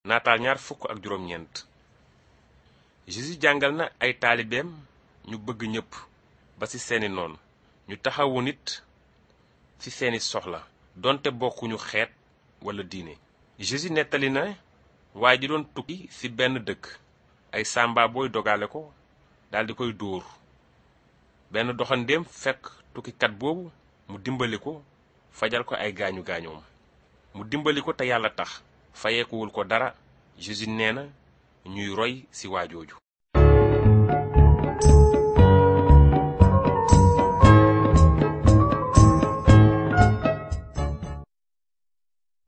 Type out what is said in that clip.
naataal ñaar fukk ak juróom-ñeent Jésus jàngal na ay taalibeem ñu bëgg ñépp ba ci seeni noon ñu taxawu nit ci seeni soxla donte bokkuñu xeet walla diine Jésus nettali na waaye ji doon tukki ci benn dëkk ay sàmba booy dogale ko daldi koy dóor benn doxandéem fekk tukkikat boobu mu dimbali ko fajal ko ay gaañu gaañoom mu dimbali ko te yàlla tax fayeekuwul ko dara Jésus nee na ñuy roy ci waajooju